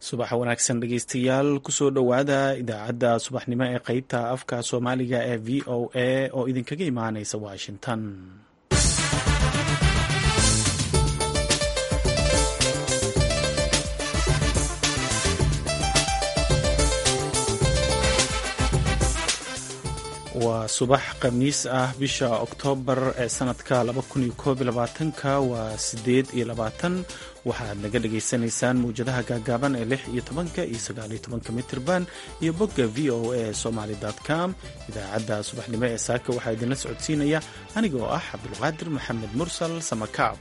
subax wanaagsan dhegeystayaal kusoo dhowaada idaacadda subaxnimo ee qeybta afka soomaaliga ee v o a oo idinkaga imaaneysa washington waa subax khamiis ah bisha oktoobar ee sanadka ka waa sideed iyo labaatan waxaad naga dhagaysanaysaan mawjadaha gaagaaban ee lix iyo tobanka iyo sagaal iyo tobanka mitirban iyo bogga v o a somaly com idaacadda subaxnimo ee saaka waxaa idinla socodsiinaya aniga oo ah cabdulqaadir maxamed mursal samakaab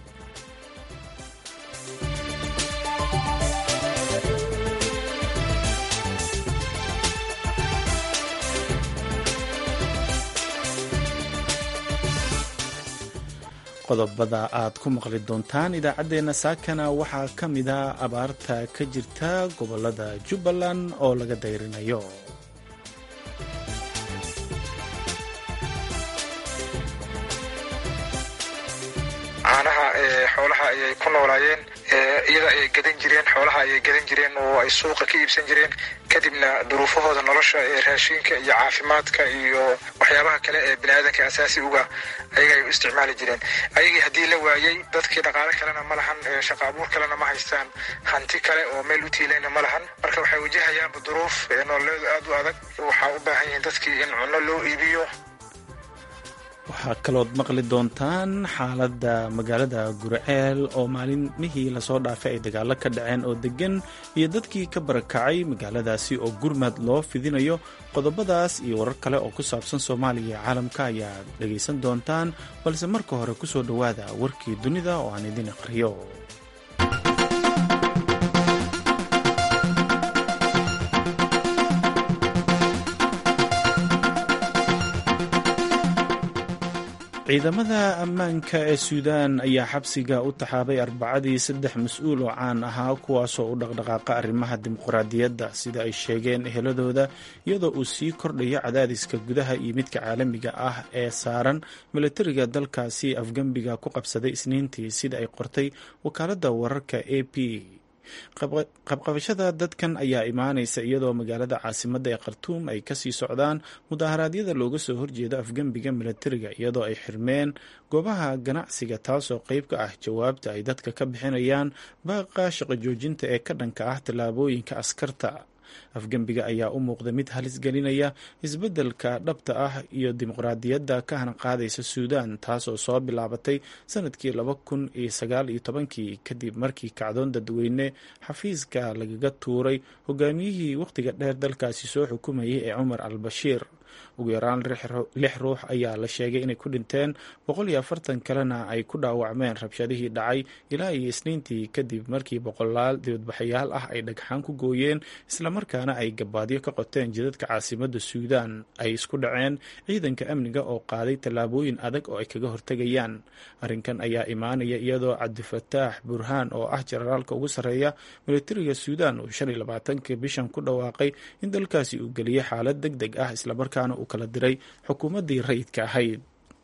qodobada aad ku maqli doontaan idaacaddeenna saakana waxaa ka mida abaarta ka jirta gobolada jubbaland oo laga dayrinayo caanaha xoolaha ayay ku noolaayeen iyada ayay gadan jireen xoolaha ayay gadan jireen oo ay suuqa ka iibsan jireen kadibna duruufahooda nolosha ee raashinka iyo caafimaadka iyo waxyaabaha kale ee biniaadanka asaasi uga ayaga ay u isticmaali jireen ayagii haddii la waayey dadkii dhaqaale kalena ma lahan shaqa abuur kalena ma haystaan hanti kale oo meel u tiilayna ma lahan marka waxay wajahayaanba duruuf nololeedu aad u adag waxaa u baahan yihiin dadkii in cunno loo iibiyo waxaa kalood maqli doontaan xaaladda magaalada gurceel oo maalinmihii lasoo dhaafay ay dagaalo ka dhaceen oo deggan iyo dadkii ka barakacay magaaladaasi oo gurmad loo fidinayo qodobadaas iyo warar kale oo ku saabsan soomaaliya iyo caalamka ayaad dhegaysan doontaan balse marka hore kusoo dhowaada warkii dunida oo aan idin aqriyo ciidamada ammaanka ee suudaan ayaa xabsiga u taxaabay arbacadii saddex mas-uul oo caan ahaa kuwaasoo u dhaqdhaqaaqa arrimaha dimuqraadiyadda sida ay sheegeen eheladooda iyadoo uu sii kordhayo cadaadiska gudaha iyo midka caalamiga ah ee saaran milatariga dalkaasi afgembiga ku qabsaday isniintii sida ay qortay wakaaladda wararka a p qabqabashada dadkan ayaa imaanaysa iyadoo magaalada caasimadda ee khartuum ay kasii socdaan mudaharaadyada looga soo horjeedo afgembiga milatariga iyadoo ay xirmeen goobaha ganacsiga taasoo qeyb ka ah jawaabta ay dadka ka bixinayaan baaqa shaqo joojinta ee ka dhanka ah tallaabooyinka askarta afgembiga ayaa u muuqda mid halis gelinaya isbeddelka dhabta ah iyo dimuqraadiyadda ka hana qaadaysa suudaan taasoo soo bilaabatay sanadkii laba kun iyo sagaal iyo tobankii kadib markii kacdoon dadweyne xafiiska lagaga tuuray hogaamiyihii wakhtiga dheer dalkaasi soo xukumayay ee cumar al bashiir ugu yaraan lix ruux ayaa la sheegay inay ku dhinteen boqol iyo afartan kalena ay ku dhaawacmeen rabshadihii dhacay ilaa iyo isniintii kadib markii boqolaal dibadbaxayaal ah ay dhagxaan ku gooyeen islamarkaana ay gabaadyo ka qoteen jidadka caasimadda suudaan ay isku dhaceen ciidanka amniga oo qaaday tallaabooyin adag oo ay kaga hortegayaan arrinkan ayaa imaanaya iyadoo cabdifataax burhaan oo ah jenaraalka ugu sarreeya militariga suudaan uu shan iyo labaatanka bishan ku dhawaaqay in dalkaasi uu geliyay xaalad deg deg ah islamarkaana uu kala diray xukuumaddii rayidka ahayd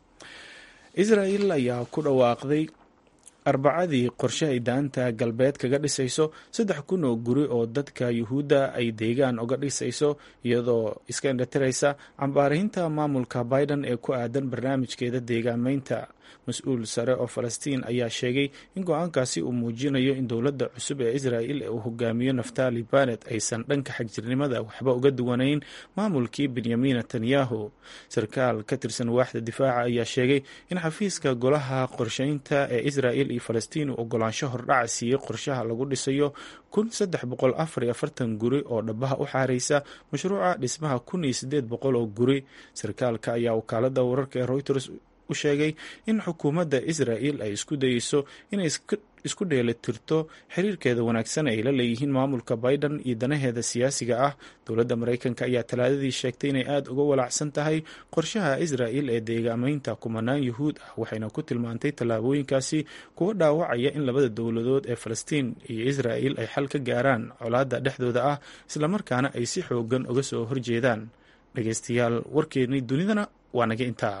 israel ayaa ku dhawaaqday arbacadii qorshe ay daanta galbeed kaga dhisayso saddex kun oo guri oo dadka yuhuudda ay deegaan uga dhisayso iyadoo iska indhatiraysa cambaarahinta maamulka biden ee ku aadan barnaamijkeeda deegaameynta mas-uul sare oo falastiin ayaa sheegay in go-aankaasi uu muujinayo in dowladda cusub ee israel ee uu hogaamiyo naftali banet aysan dhanka xagjirnimada waxba uga duwanayn maamulkii benyamin netanyahu sarkaal ka tirsan waaxda difaaca ayaa sheegay in xafiiska golaha qorsheynta ee israel iyo falastiin uu ogolaansho hordhaca siiyey qorshaha lagu dhisayo kun saddex boqol afar iyo afartan guri oo dhabaha u xaareysa mashruuca dhismaha kun iyo sideed boqol oo guri sarkaalka ayaa wakaalada wararka ee reuters u sheegay in xukuumadda israel ay isku dayeyso inay isku dheelitirto xiriirkeeda wanaagsan ay la leeyihiin maamulka biden iyo danaheeda siyaasiga ah dowladda maraykanka ayaa talaadadii sheegtay inay aada uga walaacsan tahay qorshaha israel ee deegaameynta kumanaan yuhuud ah waxayna ku tilmaantay tallaabooyinkaasi kuwa dhaawacaya in labada dowladood ee falastiin iyo israel ay xal ka gaaraan colaadda dhexdooda ah islamarkaana ay si xoogan uga soo horjeedaan dhegeystayaal warkeennii dunidana waa naga intaa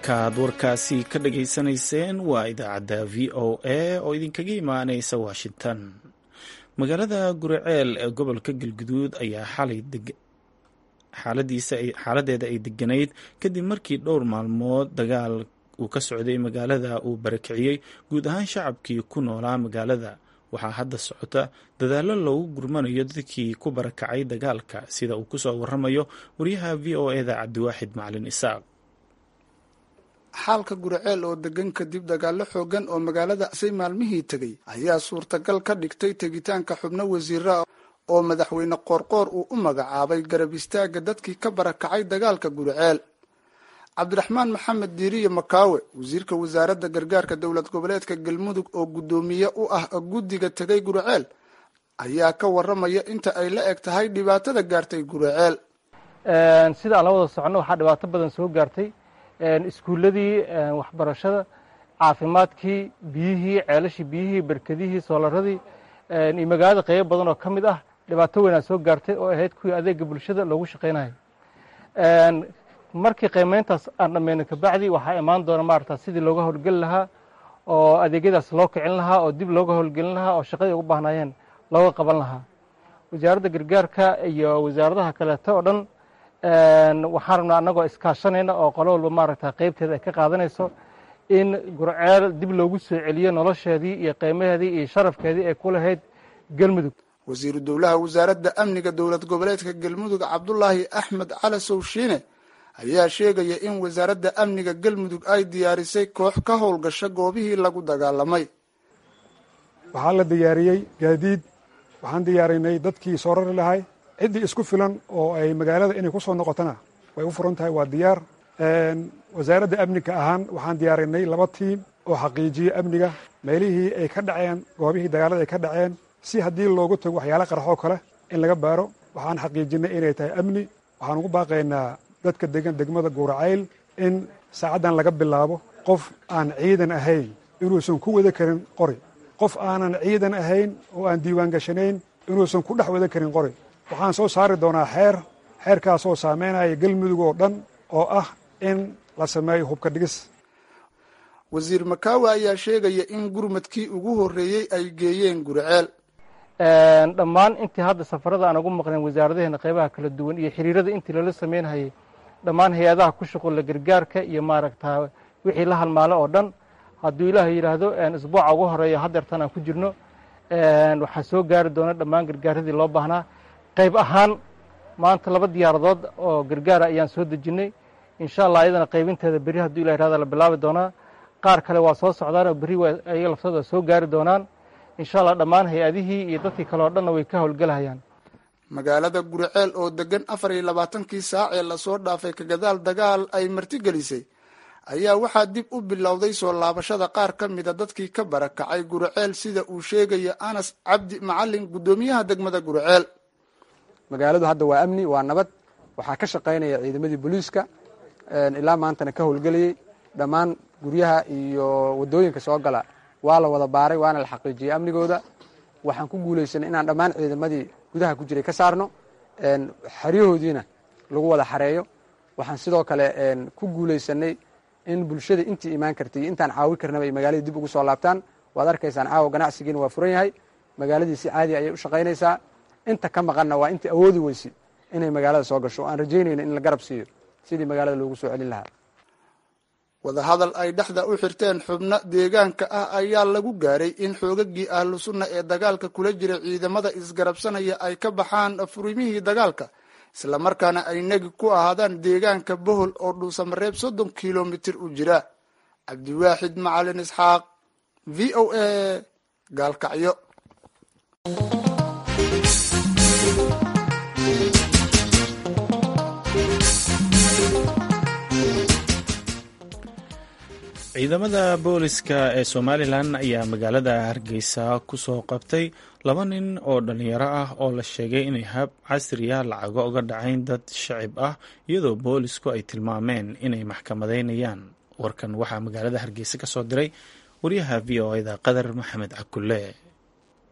halkaaad warkaasi ka dhageysanayseen waa idaacadda v o a oo idinkaga imaaneysa washington magaalada guriceel ee gobolka galguduud ayaa xalay xaaladeeda ay deganayd kadib markii dhowr maalmood dagaal uu ka socday magaalada uu barakiciyey guud ahaan shacabkii ku noolaa magaalada waxaa hadda socota dadaallo loogu gurmanayo dadkii ku barakacay dagaalka sida uu kusoo waramayo wariyaha v o eda cabdiwaaxid macalin isaaq xaalka guriceel oo degan kadib dagaallo xoogan oo magaalada say maalmihii tegay ayaa suurtagal ka dhigtay tegitaanka xubno wasiira oo madaxweyne qoorqoor uu u magacaabay garab istaagga dadkii ka barakacay dagaalka guriceel cabdiraxmaan maxamed diiriye makaawe wasiirka wasaaradda gargaarka dowlad goboleedka galmudug oo guddoomiye u ah guddiga tegay guriceel ayaa ka waramaya inta ay la eg tahay dhibaatada gaartay guriceel sida aan la wada soconno waxaa dhibaato badan soo gaartay iskuulladii waxbarashada caafimaadkii biyihii ceelashii biyihii berkedihii soolaradii iyo magaalada qeybo badan oo ka mid ah dhibaato weynaa soo gaartay oo ahayd kuwii adeega bulshada loogu shaqaynayo markii qiimeyntaas aan dhammayno kabacdi waxaa imaan doona maarata sidii looga howlgeli lahaa oo adeegyadaas loo kicin lahaa oo dib looga howlgelin lahaa oo shaqadii ugu baahnaayeen looga qaban lahaa wasaaradda gargaarka iyo wasaaradaha kaleeto oo dhan waxaan rabnaa annagoo iskaashanayna oo qolo walba maaragta qeybteeda ay ka qaadanayso in gurceel dib loogu soo celiyo nolosheedii iyo qiimaheedii iyo sharafkeedii ay ku lahayd galmudug wasiiru dowlaha wasaaradda amniga dowlad goboleedka galmudug cabdulaahi axmed cali sowshiine ayaa sheegaya in wasaaradda amniga galmudug ay diyaarisay koox ka howlgasha goobihii lagu dagaalamay waxaa la diyaariyey gaadiid waxaan diyaarinay dadkii soo rari lahay ciddii isku filan oo ay magaalada inay ku soo noqotona way u furan tahay waa diyaar wasaaradda amniga ahaan waxaan diyaarinay laba tiim oo xaqiijiya amniga meelihii ay ka dhaceen goobihii dagaalada ay ka dhaceen si haddii loogu tago waxyaala qaraxoo kale in laga baaro waxaan xaqiijinay inay tahay amni waxaan ugu baaqaynaa dadka degan degmada guuracayl in saacaddan laga bilaabo qof aan ciidan ahayn inuusan ku wada karin qori qof aanan ciidan ahayn oo aan diiwaan gashanayn inuusan ku dhex wada karin qori waxaan soo saari doonaa xeer xeerkaasoo saameynaya galmudug oo dhan oo ah in la sameeyo hubka dhigis wasiir makaawe ayaa sheegaya in gurmadkii ugu horreeyey ay geeyeen guriceel dhammaan intii hadda safarada aan ugu maqnayn wasaaradaheena qeybaha kala duwan iyo xiriirada intii lala sameynhayay dhammaan hay-adaha ku shuqulla gargaarka iyo maaragta wixii la halmaalo oo dhan hadduu ilaahay yidhaahdo isbuuca ugu horeeya hadeertan aan ku jirno waxaa soo gaari doona dhammaan gargaaradii loo baahnaa qayb ahaan maanta laba diyaaradood oo gargaara ayaan soo dejinnay insha allah ayadana qaybinteeda berri hadduu ilah yihahdo la bilaabi doonaa qaar kale waa soo socdaan oo berri waa ayaga laftooda waa soo gaari doonaan insha allah dhammaan hay-adihii iyo dadkii kale oo dhanna way ka howlgelahayaan magaalada guriceel oo degan afar iyo labaatankii saac ee lasoo dhaafay kagadaal dagaal ay martigelisay ayaa waxaa dib u bilowday soo laabashada qaar ka mida dadkii ka barakacay guriceel sida uu sheegaya anas cabdi macalin guddoomiyaha degmada guriceel magaaladu hadda waa amni waa nabad waxaa ka shaqaynaya ciidamadii booliiska ilaa maantana ka howlgelayey dhammaan guryaha iyo wadooyinka soo gala waa la wada baaray waana la xaqiijiyey amnigooda waxaan ku guulaysanay inaan dhammaan ciidamadii gudaha ku jiray ka saarno xeryahoodiina lagu wada xareeyo waxaan sidoo kale ku guulaysanay in bulshada intii imaan kartay iyo intaan caawi karnaba ay magaaladii dib ugu soo laabtaan waad arkaysaan caawa ganacsigiina waa furan yahay magaaladii si caadi ayay u shaqaynaysaa inta ka maqanna waa intii awoodi weyse inay magaalada soo gasho aan rajaynayno in la garab siiyo sidii magaalada loogu soo celin lahaa wadahadal ay dhexda u xirteen xubno deegaanka ah ayaa lagu gaaray in xoogagii ahlu sunna ee dagaalka kula jira ciidamada isgarabsanaya ay ka baxaan furimihii dagaalka islamarkaana ay negi ku ahaadaan deegaanka bohol oo dhuusamareeb soddon kilomitir u jira cabdiwaaxid macalin isxaaq v o a gaalkacyo ciidamada booliska ee somalilan ayaa magaalada hargeysa kusoo qabtay laba nin oo dhalinyaro ah oo la sheegay inay hab casriya lacago uga dhacayn dad shacib ah iyadoo boolisku ay tilmaameen inay maxkamadeynayaan warkan waxaa magaalada hargeysa ka soo diray wariyaha v o eda qadar maxamed cakulle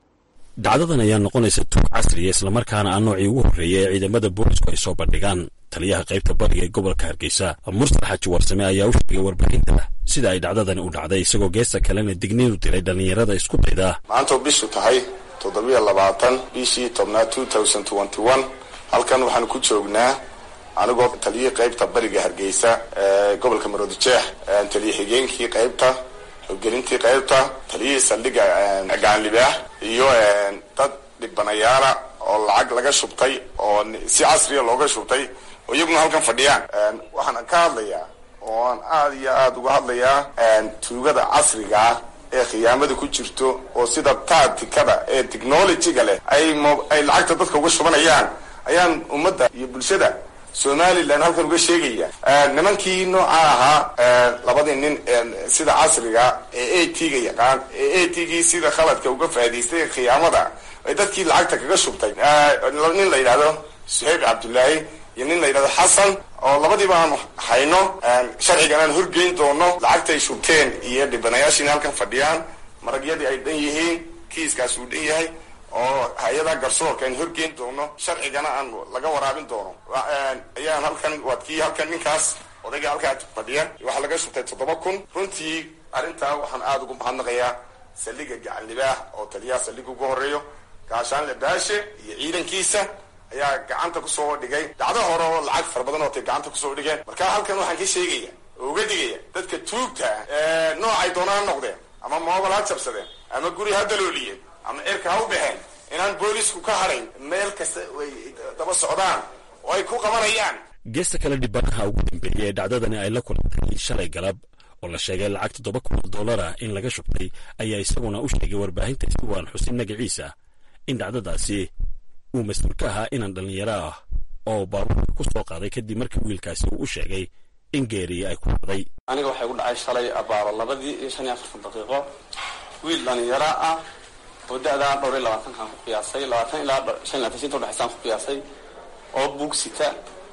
dhacdadan ayaa noqonaysa tuug casriya islamarkaana ah noocii ugu horreeyay ee ciidamada boolisku ay soo bandhigaan taliyaha qaybta bariga ee gobolka hargeysa mursal xaaji warsame ayaa u sheegay warbaahinta sida ay dhacdadani u dhacday isagoo geesta kalena digniin u diray dhallinyarada isku dayda maanta oo bishu tahay toddobiyo labaatan bishii tobnaad two thousand twenty one halkan waxaanu ku joognaa anigoo taliyihii qaybta bariga hargeysa ee gobolka maroodijeex taliya xigeenkii qaybta hoggelintii qaybta taliyihii saldhigga gacanlibaah iyo dad dhibanayaala oo lacag laga shubtay oo si casriya looga shubtay oo iyaguna halkan fadhiyaan waxaan ka hadlayaa oo aan aada iyo aada uga hadlayaa tuugada casriga ah ee khiyaamada ku jirto oo sida taatikada ee technologyga leh ay ay lacagta dadka uga shubanayaan ayaan ummadda iyo bulshada somalilan halkan uga sheegaya nimankii noocaa ahaa labadii nin sida casriga ee a t ga yaqaan ee a t gii sida khaladka uga faa'idaystay khiyaamada ay dadkii lacagta kaga shubtay nin la yidhahdo suhayb cabdullaahi iyo nin la yidhahdo xasan oo labadiiba aan hayno sharcigan aan horgeyn doono lacagtay shubteen iyo dhibanayaashiina halkan fadhiyaan maragyadii ay dhan yihiin kiiskaas uu dhan yahay oo hay-ada garsoorka aan horgeyn doono sharcigana aan laga waraabin doono ayaan halkan waad kii halkan ninkaas odayga halkaa fadhiya waxaa laga shubtay toddoba kun runtii arrintaa waxaan aada ugu mahadnaqayaa saldhiga gacanlibaah oo taliyaha saldhiga ugu horeeyo gaashaanle baashe iyo ciidankiisa ayaa gacanta kusoo dhigay dhacdo hore oo lacag fara badan oo tay gacanta kusoo dhigeen marka halkan waxaan ka sheegaya oo uga digaya dadka tuugta ah noocay doona ha noqdeen ama moobal ha jabsadeen ama guri ha dalooliyeen ama cirka ha u baxeen inaan boolisku ka hadhayn meel kasta ay daba socdaan oo ay ku qabanayaan geesta kale dhibanaha ugu dambeeyey ee dhacdadani ay la kulantay shalay galab oo la sheegay lacag toddoba kun oo dollar ah in laga shubtay ayaa isaguna u sheegay warbaahinta isagoo aan xusin magaciisa in dhacdadaasi uu mas-uul ka ahaa inaan dhallinyaro ah oo baabuurka ku soo qaaday kadib markii wiilkaasi uu u sheegay in geeriya ay ku dhacday aniga waxay ku dhacay shalay abaaro labadii iyo shan iyo afartan daqiiqo wiil dhallinyaro ah oo da-daa dhowr iyo labaatankaan ku qiyaasay labaatan ilaa shan iyo labaatan inta udhexaysaan ku qiyaasay oo buugsita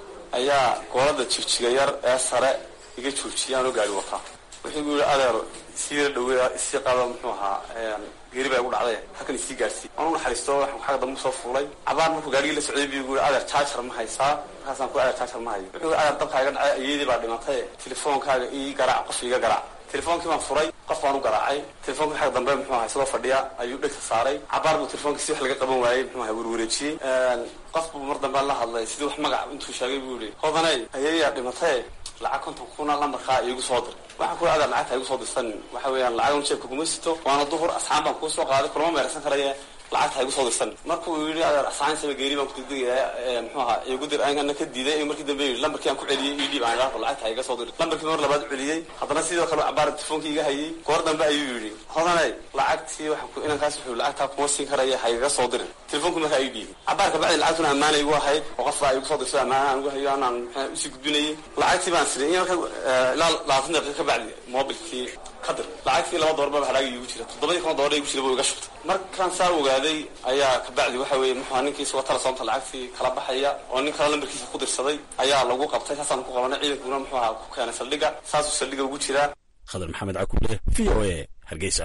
ayaa goolada jigjiga yar ee sare iga joojiyay anoo gaari wataa wuxuu gu yihi adeero sii dhawe isii qado muxuu ahaa geeri baa igu dhacday halkan isii gaarsiiy waan u naxariisto waxaan xagga dambe usoo fuulay cabaar markuu gaarigii la socday buu yii adeer jaajar ma haysaa markaasaan ku adeer jaajar ma hayo wuxuu adeer dabkaa iga dhacay ayeedii baa dhimatay telefoonkaaga ii garaac qof iga garaac telefoonkii baan furay qof baan u garaacay telefonkii xagga dambe muxuu ahaa isagoo fadhiya ayuu dhegta saaray cabaar buu telefonkii si wax laga qaban waayey muxuu ahaa werwareejiyey qof buu mar dambe la hadlay sidii wax magac intuu sheegay buu yihi hodanay ayeeyaa dhimatay lacag konton kuna lambarkaa iigu soo dir waxaan kula adeer lacagta igu soo dirsan waxa weeyaan lacagan jeebka kuma sito waana duhur asxaan baan kuu soo qaaday kulama meersan karaya lacagta igu soo dirsan markuu yidhi adeer asxaansaba geeri baan kudegdegaya muxuu ahaa igu dir ana ka diiday markii dambe yidhi lambarkii aan ku celiyey ii dhiib aan idhaafo lacagta iga soo dir lambarkii mar labaad celiyey haddana sidoo kale cabaar telefonkii iga hayay goor dambe ayuu yidhi hodanay lacagtii waxaan ku inankaas wuxuu lacagtaa kuma siin karaya ha iga soo dirin telefonkii markaa ii dhiibay cabaar kabacdi lacagtuna ammaanay igu ahayd oo qof baa igu soo dirso ammaana aan igu hayo anaan usii gudbinayay lacagtii baan siray in marka ilaa labaatan daqiiqa kabacdi mobilkii kadir lacagtii laba doorba hadhaaga iigu jira toddobadii kuna doora igu jira buu iga shubtay markaan saa ogaaday ayaa kabacdi waxa weeye muxua ninkii isagoo talasoonta lacagtii kala baxaya oo nin kale lambarkiisa ku dirsaday ayaa lagu qabtay saasaan ku qabanay ciidankuna muxuu ahaa ku keenay saldhigga saasuu saldhigga ugu jiraa khadar maxamed cakule v o a hargeysa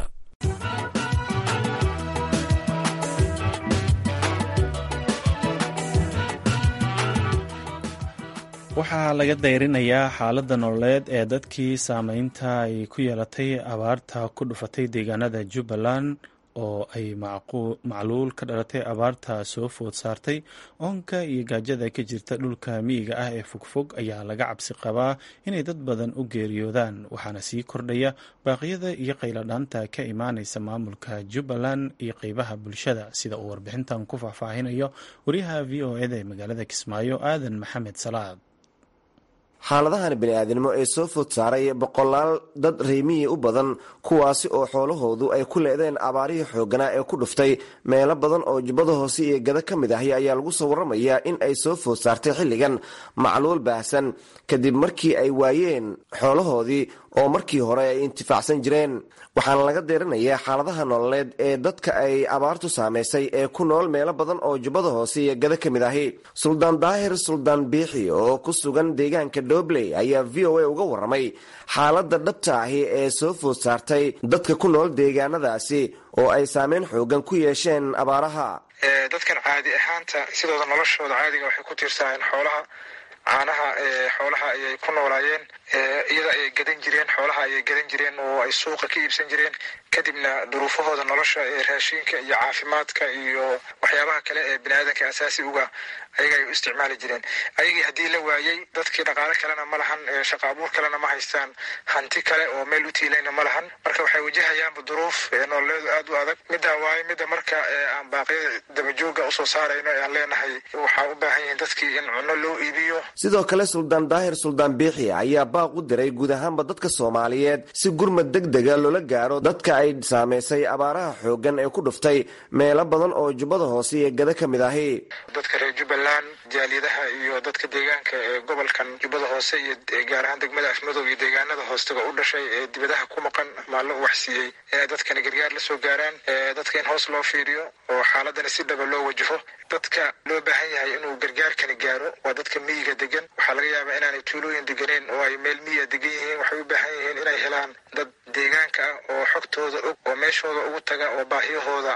waxaa laga dayrinayaa xaaladda nololeed ee dadkii saameynta ay ku yeelatay abaarta ku dhufatay deegaanada jubbaland oo ay macluul ka dhalatay abaarta soo food saartay oonka iyo gaajada ka jirta dhulka miyiga ah ee fogfog ayaa laga cabsi qabaa inay dad badan u geeriyoodaan waxaana sii kordhaya baaqyada iyo qayladhaanta ka imaanaysa maamulka jubbaland iyo qeybaha bulshada sida uu warbixintan ku faahfaahinayo wariyaha v o eda ee magaalada kismaayo aadan maxamed salaad xaaladahan bini-aadinimo ee soo food saaray boqolaal dad reemiyi u badan kuwaasi oo xoolahoodu ay ku leedeen abaarihii xooganaa ee ku dhuftay meelo badan oo jubbada hoose iyo gada ka mid ahi ayaa lagu soo warramayaa in ay soo food saartay xilligan macluul baahsan kadib markii ay waayeen xoolahoodii oo markii hore ay intifaacsan jireen waxaana laga deerinayaa xaaladaha nololeed ee dadka ay abaartu saamaysay ee ku nool meelo badan oo jubbada hoose iyo gada ka mid ahi suldaan daahir suldaan biixi oo ku sugan deegaanka doobley ayaa v o a uga warramay xaaladda dhabta ahi ee soo food saartay dadka ku nool deegaanadaasi oo ay saameyn xoogan ku yeesheen abaaraha dadkan caadi ahaanta sidooda noloshooda caadiga waxay ku tiirsanayeen xoolaha caanaha xoolaha ayay ku noolaayeen iyada ayay gadan jireen xoolaha ayay gadan jireen oo ay suuqa ka iibsan jireen kadibna duruufahooda nolosha ee raashinka iyo caafimaadka iyo waxyaabaha kale ee biniaadanka asaasi uga ayaga ay u isticmaali jireen ayagii haddii la waayey dadkii dhaqaale kalena ma lahan shaqa abuur kalena ma haystaan hanti kale oo meel u tiilayna ma lahan marka waxay wajahayaanba duruuf nololeedu aad u adag middaa waaye midda marka aan baaqyada dabajooga usoo saarayno ee aan leenahay waxaa u baahan yihiin dadkii in cunno loo iibiyo sidoo kale suldaan daahir suldaan biixi ayaa baaq u diray guud ahaanba dadka soomaaliyeed si gurmad deg dega loola gaaro dadka ay saamaysay abaaraha xoogan ee ku dhuftay meelo badan oo jubbada hoose iyo gada ka mid ahi dadka reer jubbaland jaaliyadaha iyo dadka deegaanka ee gobolkan jubbada hoose iyo gaar ahaan degmada afmadow iyo deegaanada hoostaba u dhashay ee dibadaha ku maqan maa la waxsiiyey inay dadkani gargaar la soo gaaraan dadka in hoos loo fiiriyo oo xaaladani si dhaba loo wajaho dadka loo baahan yahay inuu gargaarkani gaaro waa dadka miyiga degan waxaa laga yaabaa inaanay tuulooyin deganeen oo ay meel miyiga degan yihiin waxay u baahan yihiin inay helaan dad deegaanka ah oo xogtooda og oo meeshooda ugu taga oo baahiyahooda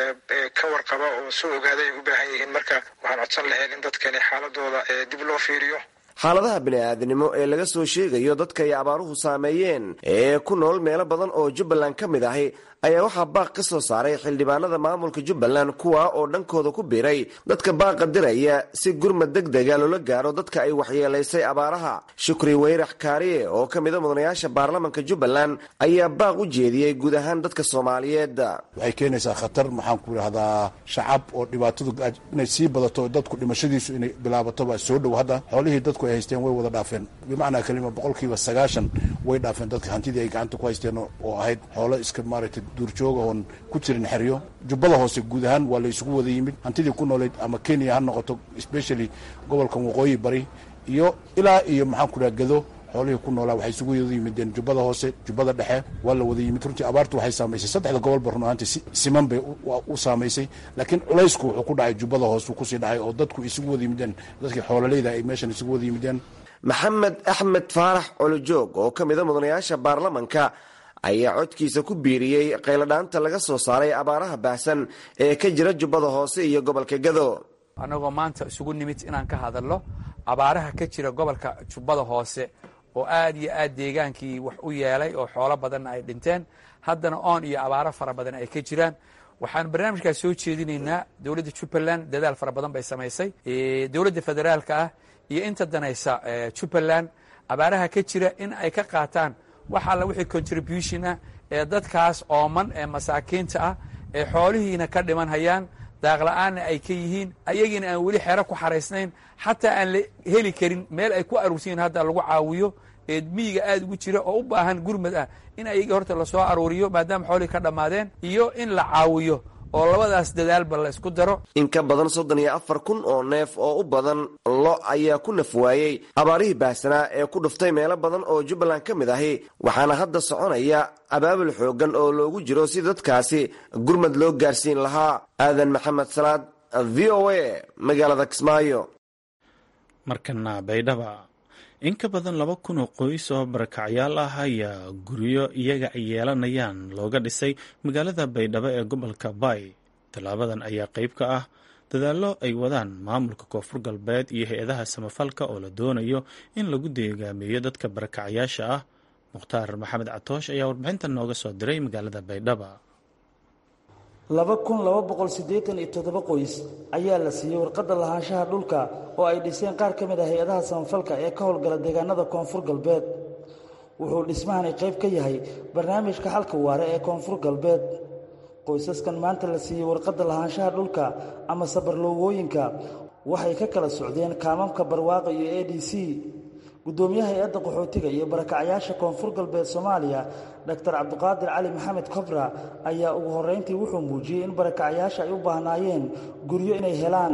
ka warqaba oo soo ogaada ay u baahan yihiin marka waxaan codsan lahayn in dadkani xaaladooda dib loo fiiriyo xaaladaha bini'aadnimo ee laga soo sheegayo dadka ay abaaruhu saameeyeen ee ku nool meelo badan oo jubbaland ka mid ahi ayaa waxaa baaq ka soo saaray xildhibaanada maamulka jubbaland kuwa oo dhankooda ku biiray dadka baaqa diraya si gurmad deg dega loola gaaro dadka ay waxyeelaysay abaaraha shukri weyrax kaariye oo ka mida mudanayaasha baarlamanka jubbaland ayaa baaq u jeediyey guud ahaan dadka soomaaliyeed waxay keenaysaa khatar maxaan ku idhahdaa shacab oo dhibaatadu inay sii badato dadku dhimashadiisu inay bilaabatoba soo dhow hadda xoolihii dadku ay haysteen way wada dhaafeen bimacnaa kelima boqolkiiba sagaashan way dhaafeen dadka hantidii ay gacanta ku haysteen oo ahayd xoolo iska maaragtay duurjooga oon ku jirin xeryo jubbada hoose guud ahaan waa la isugu wada yimid hantidii ku nooleyd ama kenya ha noqoto especially gobolkan waqooyi bari iyo ilaa iyo maxaan ku dhaha gado xoolihii ku noolaa waxay isugu wada yimideen jubbada hoose jubbada dhexe waa la wada yimid runtii abaartu waxay saamaysay saddexda gobolba run ahaantii si siman bay u saamaysay laakiin culaysku wuxuu ku dhacay jubbada hoose uu kusii dhacay oo dadku isugu wada yimideen dadkii xoololeyda ay meeshan isugu wada yimideen maxamed axmed faarax colojoog oo ka mida mudanayaasha baarlamanka ayaa codkiisa ku biiriyey qayladhaanta laga soo saaray abaaraha baahsan ee ka jira jubbada hoose iyo gobolka gado annagoo maanta isugu nimid inaan ka hadalno abaaraha ka jira gobolka jubbada hoose oo aad iyo aad deegaankii wax u yeelay oo xoolo badanna ay dhinteen haddana oon iyo abaaro fara badan ay ka jiraan waxaan barnaamijkaas soo jeedinaynaa dowladda jubbaland dadaal fara badan bay samaysay dowladda federaalka ah iyo inta danaysa jubbaland abaaraha ka jira in ay ka qaataan wax alla wixii contribution ah ee dadkaas ooman ee masaakiinta ah ee xoolihiina ka dhiman hayaan daaqla-aanna ay ka yihiin ayagiina aan weli xero ku xaraysnayn xataa aan la heli karin meel ay ku aruursiyin hadda lagu caawiyo ee miyiga aad ugu jira oo u baahan gurmad ah in ayagii horta lasoo aruuriyo maadaama xoolihii ka dhammaadeen iyo in la caawiyo oo labadaas dadaalba la isku daro in ka badan soddon iyo afar kun oo neef oo u badan lo ayaa ku naf waayey abaarihii baahsanaa ee ku dhuftay meelo badan oo jubbaland ka mid ahi waxaana hadda soconaya abaabul xooggan oo loogu jiro si dadkaasi gurmad loo gaarsiin lahaa aadan maxamed salaad v o a magaalada kismaayo markana baydhaba in ka badan laba kun oo qoys oo barakacyaal ah ayaa guryo iyaga ay yeelanayaan looga dhisay magaalada baydhabo ee gobolka bay tallaabadan ayaa qayb ka ah dadaallo ay wadaan maamulka koonfur galbeed iyo hay-adaha samafalka oo la doonayo in lagu deegaameeyo dadka barakacyaasha ah mukhtaar maxamed catoosh ayaa warbixintan nooga soo diray magaalada baydhaba laba kun laba boqol siddeetan iyo toddoba qoys ayaa la siiyey warqadda lahaanshaha dhulka oo ay dhiseen qaar ka mid ah hay-adaha samafalka ee ka howlgala deegaanada koonfur galbeed wuxuu dhismahani qayb ka yahay barnaamijka xalka waare ee koonfur galbeed qoysaskan maanta la siiyey warqadda lahaanshaha dhulka ama sabarloogooyinka waxay ka kala socdeen kaamamka barwaaqo iyo a d c guddoomiyaha hay-adda qaxootiga iyo barakacyaasha koonfur galbeed soomaaliya doctor cabdiqaadir cali maxamed kobra ayaa ugu horrayntii wuxuu muujiyey in barakacyaasha ay u baahnaayeen guryo inay helaan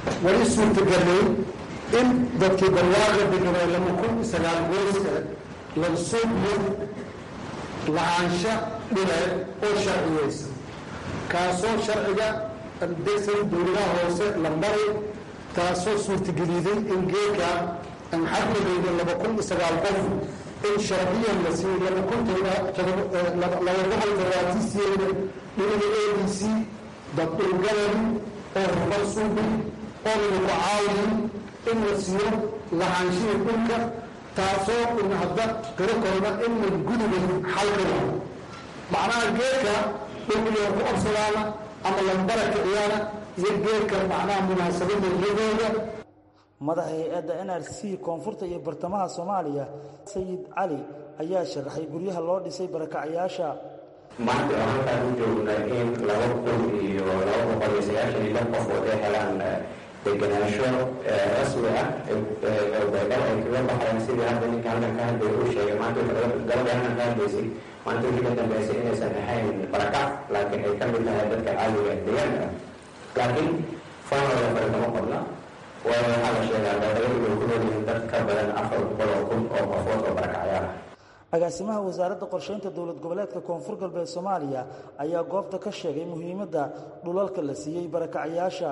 weli suurtagelay in dadkii barwaaqa deganaa lama kun sagaal gooska lansuubiyo lahaansha dhileed oo sharciyeysan kaasoo sharciga degsan dowladaha hoose la maray taasoo suurtageliday in geedka aan xadmadeyda laba kun sagaal qof in sharciyan la siiyey laba kun laba boqol todobaatiisiyeeda dhinaga a d c dabdhulgaladi oo rufan suubi oo lagu caawiyin in la siiyo lahaanshihii dhulka taasoo in hadda qiro korna in la gudubay xalkada macnaha geedka dhulkiyo ku obsadaana ama lambara kiciyaana iyo geedka macnaha munaasabada iyadooda madaxa hay-adda n r c koonfurta iyo bartamaha soomaaliya sayid cali ayaa sharaxay guryaha loo dhisay barakacyaasha maanta oo halkaan u joogna in laba kun iyo laba boqol iyo sagaashan iyo lix qof oo ay helaan degenaansho rasmi ah baydhabo ay kaga baxeen sidii hadda ninka halkan ka hadlaya uu sheegay maanta gabadha halkan ka hadlaysay maanta wixii ka dambeysay inaysan ahayn barakac laakiin ay ka mid tahay dadka caadiga deegaanka laakiin faanooda fare kama qodna waayo waxaa la sheegaa baydhabo inay ku noolyihiin dad ka badan afar boqol oo kun oo qofood oo barakacyaal ah agaasimaha wasaaradda qorsheynta dowlad goboleedka koonfur galbeed soomaaliya ayaa goobta ka sheegay muhiimadda dhulalka la siiyey barakacyaasha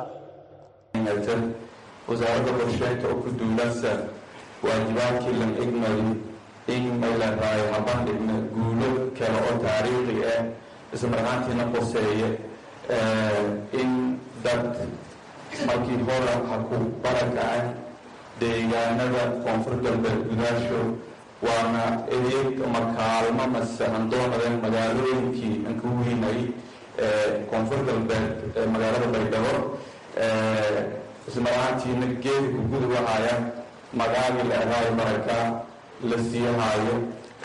wasaaradda qorsheynta oo ku duulasa waajibaadkii lan igmari in maylaraay habandhigna guulo kale oo taariikhi ah ismarhaantiina qoseeye in dad markii hore ha ku barakacay deegaanada koonfur galbeed gudaasho waana adeeg ama kaalmo mase handoonadan magaalooyinkii aan ku weynay koonfur galbeed magaalada baydhabo ismarahaantiina geedi ku gudub ahaya magaagii la eraayo baraka la siiyahaayo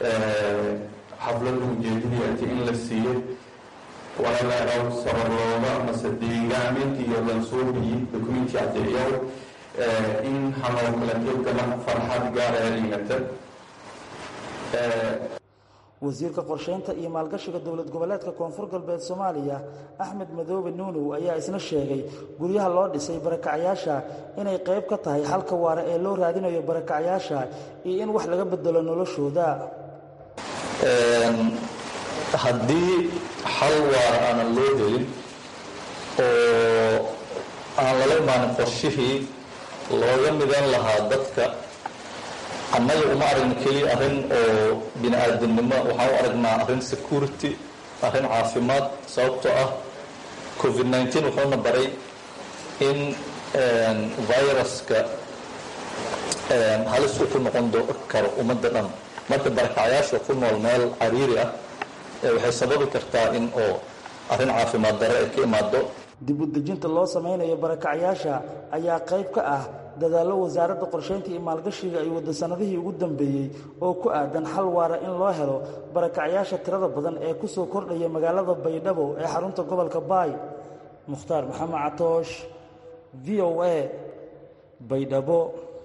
xaflada ujeedadiati in la siiyo wala la eraw sabarlooga mase deegaaminti iyo lansuubiyi documenty adeeyow in hanoo kala keegala farxad gaara dhigata wasiirka qorsheynta iyo maalgashiga dowlad goboleedka koonfur galbeed soomaaliya axmed madoobe nuunow ayaa isna sheegay guryaha loo dhisay barakacyaasha inay qayb ka tahay xalka waara ee loo raadinayo barakacyaasha iyo in wax laga bedelo noloshooda haddii xal waara aanan loo helin oo aan lala imaanin qorshihii looga midan lahaa dadka annaga uma aragna keliya arrin oo bini aadamnimo waxaan u aragnaa arrin security arrin caafimaad sababtoo ah covid nneteen wuxuuna baray in viruska halis uu ku noqon karo ummadda dhan marka barakacyaasha ku nool meel cariiri ah waxay sababi kartaa in oo arrin caafimaad dare ay ka imaado dib u dejinta loo samaynayo barakacyaasha ayaa qayb ka ah dadaallo wasaaradda qorsheynta iyo maalgashiga ay wadda sannadihii ugu dambeeyey oo ku aadan xal waara in loo helo barakacyaasha tirada badan ee ku soo kordhaya magaalada baydhabo ee xarunta gobolka baay mukhtaar maxamed catoosh v o a baydhabo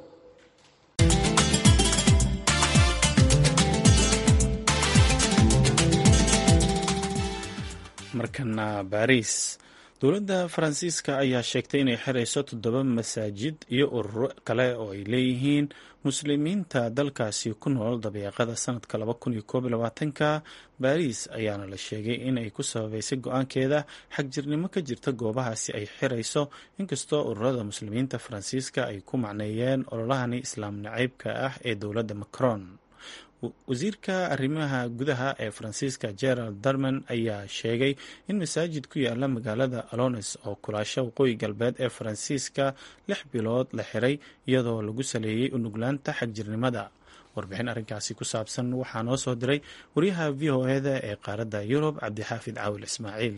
markana baariis dowladda faransiiska ayaa sheegtay inay xirayso toddoba masaajid iyo ururo kale oo ay leeyihiin muslimiinta dalkaasi ku nool dabeeqada sanadka ka baariis ayaana la sheegay in ay ku sababeysay go-aankeeda xagjirnimo ka jirta goobahaasi ay xirayso inkastoo ururada muslimiinta faransiiska ay ku macneeyeen ololahani islaam nacaybka ah ee dowladda macron wasiirka arrimaha gudaha ee faransiiska gerald darman ayaa sheegay in masaajid ku yaala magaalada alones oo kulaasha waqooyi galbeed ee faransiiska lix bilood la xiray iyadoo lagu saleeyey unuglaanta xagjirnimada warbixin arrinkaasi ku saabsan waxaa noo soo diray wariyaha v o eda ee qaaradda yurub cabdixaafid caawil ismaaciil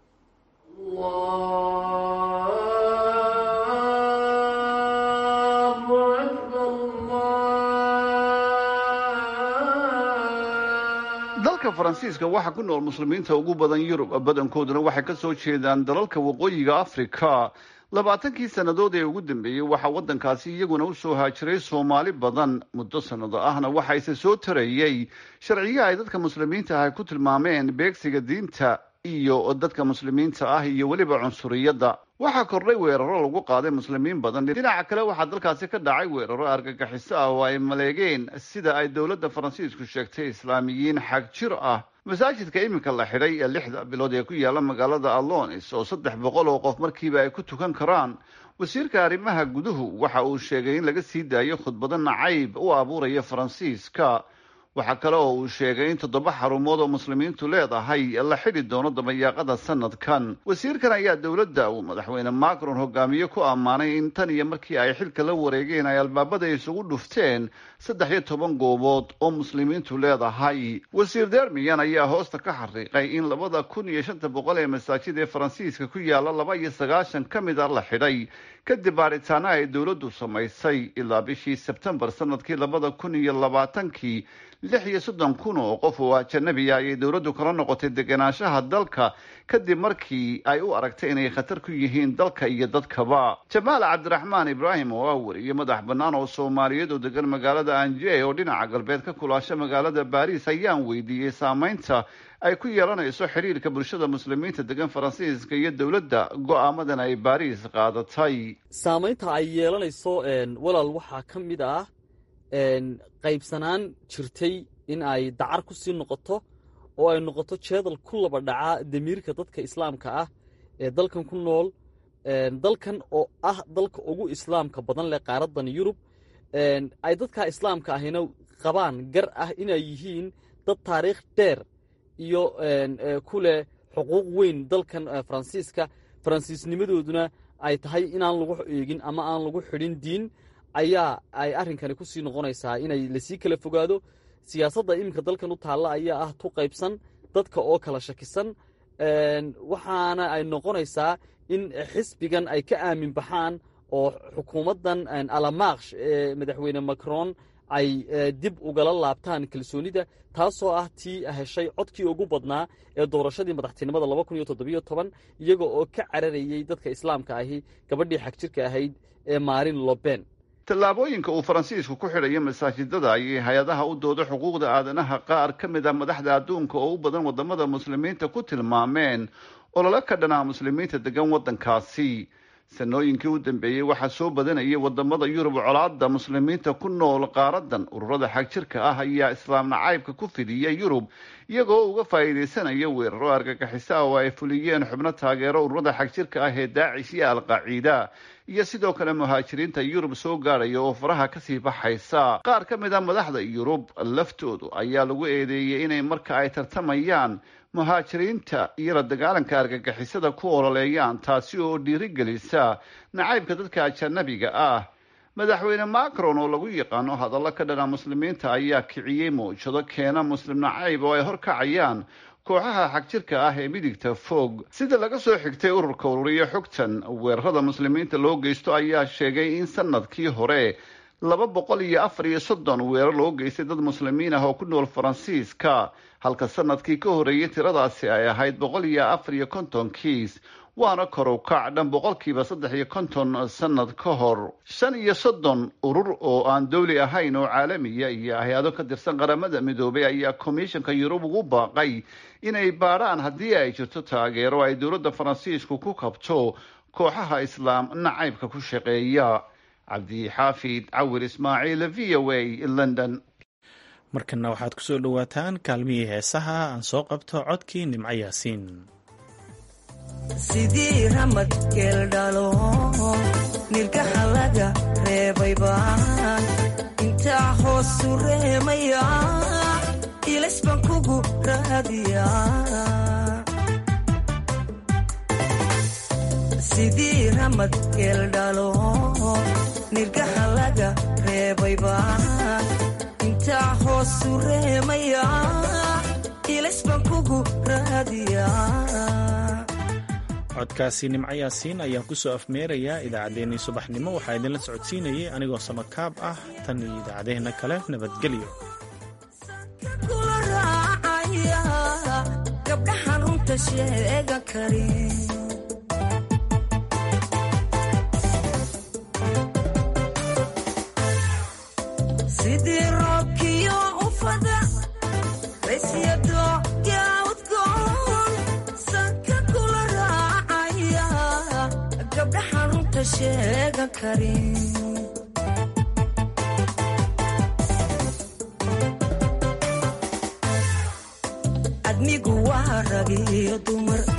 dalka faransiiska waxaa ku nool muslimiinta ugu badan yurub badankooduna waxay ka soo jeedaan dalalka waqooyiga afrika labaatankii sannadood ee ugu dambeeyey waxaa waddankaasi iyaguna u soo haajiray soomaali badan muddo sannado ahna waxaase soo tarayey sharciyo ay dadka muslimiinta ah ay ku tilmaameen beegsiga diinta iyo dadka muslimiinta ah iyo weliba cunsuriyadda waxaa kordhay weeraro lagu qaaday muslimiin badan dhinaca kale waxaa dalkaasi ka dhacay weeraro argagixiso ah oo ay maleegeen sida ay dowladda faransiisku sheegtay islaamiyiin xag jir ah masaajidka iminka la xidhay ee lixda bilood ee ku yaala magaalada alonis oo saddex boqol oo qof markiiba ay ku tukan karaan wasiirka arrimaha guduhu waxa uu sheegay in laga sii daayo khudbado nacayb u abuuraya faransiiska waxaa kale oo uu sheegay in toddoba xarumood oo muslimiintu leedahay la xidhi doono dabayaaqada sanadkan wasiirkan ayaa dowladda uu madaxweyne macron hogaamiye ku ammaanay in tan iyo markii ay xilka la wareegeen ay albaabada isugu dhufteen saddex iyo toban goobood oo muslimiintu leedahay wasiir dermiyan ayaa hoosta ka xariiqay in labada kun iyo shanta boqol ee masaajid ee faransiiska ku yaala laba iyo sagaashan ka mid a la xidhay kadib baaritaana ay dowladdu samaysay ilaa bishii sebtembar sanadkii labada kun iyo labaatankii lix iyo soddon kun oo qof oo ajanabiya ayay dowladdu kala noqotay degenaanshaha dalka kadib markii ay u aragtay inay khatar ku yihiin dalka iyo dadkaba jamaal cabdiraxmaan ibraahim oo ah wariye madax bannaan oo soomaaliyeed oo degan magaalada anje oo dhinaca galbeed ka kulaasha magaalada baariis ayaan weydiiyey saameynta ay ku yeelanayso xiriirka bulshada muslimiinta degan faransiiska iyo dowladda go-aamadan ay baariis qaadatay saamaynta ay yeelanayso walaal waxaa ka mid ah qaybsanaan jirtay in ay dacar ku sii noqoto oo ay noqoto jeedal ku laba dhaca damiirka dadka islaamka ah ee dalkan ku nool dalkan oo ah dalka ugu islaamka badan leh qaaradan yurub ay dadka islaamka ahina qabaan gar ah inay yihiin dad taariikh dheer iyo ku leh xuquuq weyn dalkan faransiiska faransiisnimadooduna ay tahay inaan lagu eegin ama aan lagu xidhin diin ayaa ay arrinkani ku sii noqonaysaa inay lasii kala fogaado siyaasadda iminka dalkan u taalla ayaa ah tu qaybsan dadka oo kala shakisan waxaana ay noqonaysaa in xisbigan ay ka aamin baxaan oo xukuumaddan alamaaksh ee madaxweyne macron ay dib ugala laabtaan kalsoonida taasoo ah tii heshay codkii ugu badnaa ee doorashadii madaxtinimada iyaga oo ka cararayey dadka islaamka ahi gabadhii xagjirka ahayd ee maarin loben tallaabooyinka uu faransiisku ku xidhayo masaajidada ayay hay-adaha u dooda xuquuqda aadanaha qaar ka mid a madaxda adduunka oo u badan wadamada muslimiinta ku tilmaameen olole ka dhanaa muslimiinta degan waddankaasi sanooyinkii u dambeeyey waxaa soo badanayay wadamada yurub colaada muslimiinta ku nool qaaradan ururada xagjirka ah ayaa islaam nacaybka ku fidiyay yurub iyagoo uga faa'iidaysanaya weeraro argagixiso ah oo ay fuliyeen xubno taageero ururada xagjirka ah ee daacish iyo alqaciida iyo sidoo kale muhaajiriinta yurub soo gaadhaya oo faraha kasii baxaysa qaar ka mid a madaxda yurub laftoodu ayaa lagu eedeeyey inay marka ay tartamayaan muhaajiriinta iyo la dagaalanka argagixisada ku ololeeyaan taasi oo dhiirigelisa nacaybka dadka ajanabiga ah madaxweyne macron oo lagu yaqaano hadallo ka dhana muslimiinta ayaa kiciyey mawjado keena muslim nacayb oo ay horkacayaan kooxaha xagjirka ah ee midigta fog sida laga soo xigtay ururka ururiya xogtan weerarada muslimiinta loo geysto ayaa sheegay in sanadkii hore laba boqol iyo afar iyo soddon weerar loo geystay dad muslimiin ah oo ku nool faransiiska halka sanadkii ka horreeyay tiradaasi ay ahayd boqol iyo afar iyo konton kiis waana kor u kac dhan boqolkiiba saddex iyo konton sanad ka hor shan iyo soddon urur oo aan dowli ahayn oo caalamiya iyo hay-ado ka tirsan qaramada midoobay ayaa komishanka yurub ugu baaqay inay baadhaan haddii ay jirto taageero ay dowladda faransiisku ku kabto kooxaha islaam nacaybka ku shaqeeya cabdixaafid cawir ismaaciil v o a london markana waxaad ku soo dhowaataan kaalmihii heesaha aan soo qabto codkii nimco yaasiin sidii ramad geeldhalo nirgaxa laga reebay baan intaa hoosu reemaya ilays baan kugu raadiya sidii ramad geeldhalo nirgaxa laga reebay baan intaa hoosu reemaya ilays baan kugu raadiya codkaasi nimco yaasiin ayaan ku soo afmeerayaa idaacaddeenii subaxnimo waxaa idinla socodsiinayay anigoo samakaab ah tan iyo idaacaddeenna kale nabadgelyo kula raacaya gabdhahan runta sheega karin sidii roobkiyo ufada raysyado yaudgoon sanka kula raacaya runta sheegan karin admigu waa rag iyo dumar